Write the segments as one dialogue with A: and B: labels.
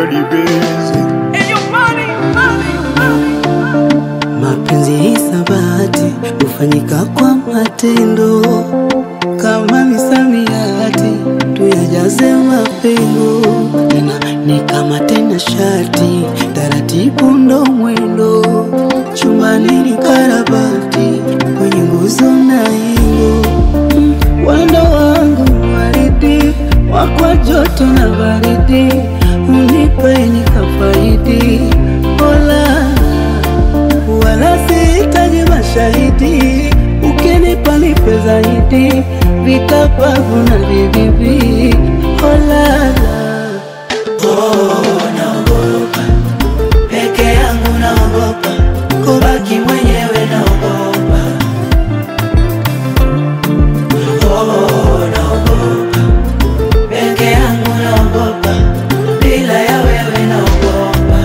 A: body busy.
B: Mapenzi hisabati hufanyika kwa matendo, kama misamiati tuyajaze mapengo. Tena ni kama tena shati, taratibu ndo mwendo. Chumbani ni karabati, kwenye nguzo na ingo. Mm, Wendo wangu waridi, wakwa joto na baridi, unipe nikafaidi. Ola wala sihitaji mashahidi, ukinipa nipe zaidi, vikapavu na vibibi. Olala, oh, naogopa peke yangu, naogopa kubaki mwenyewe, naogopa oh, naogopa peke yangu, naogopa bila ya wewe, naogopa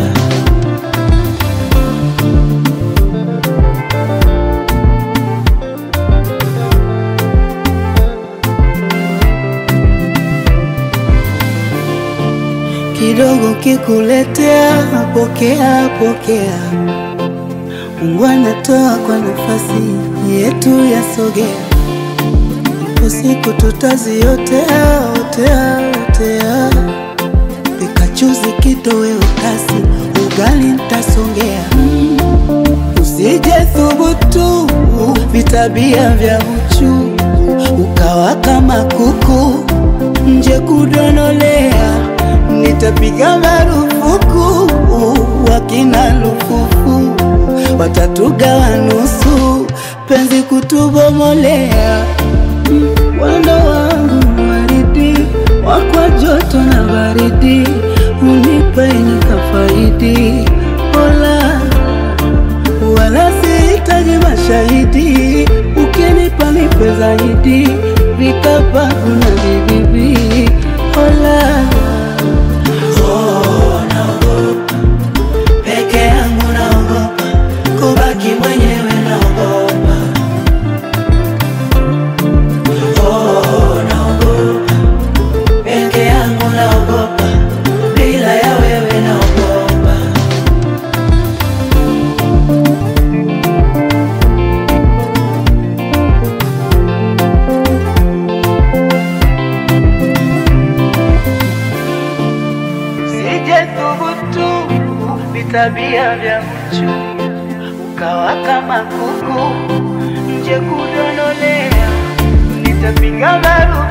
B: kidogo kikuletea, pokea pokea. Mungu anatoa kwa nafasi yetu yasogea, ipo siku tutaziotea otea otea. Pikachuzi kitoweo kasi, ugali ntasongea. Mm, Usije thubutu vitabia vya uchu, ukawa kama kuku nje kudonolea, nitapiga marufuku wakina lufufu watatugawa nusu, penzi kutubomolea. Mm, Wendo wangu waridi, wakwa joto na baridi, unipe nikafaidi. Ola, wala sihitaji mashahidi, ukinipa nipe zaidi, vikapavu na vibibi. Ola, oh, naogopa peke yangu, naogopa kubaki mwenyewe, naogopa oh, naogopa peke yangu, naogopa bila ya wewe, naogopa Sije thubutu vitabia vya mchu, ukawa kama kuku nje kudonolea, nitapiga marufuku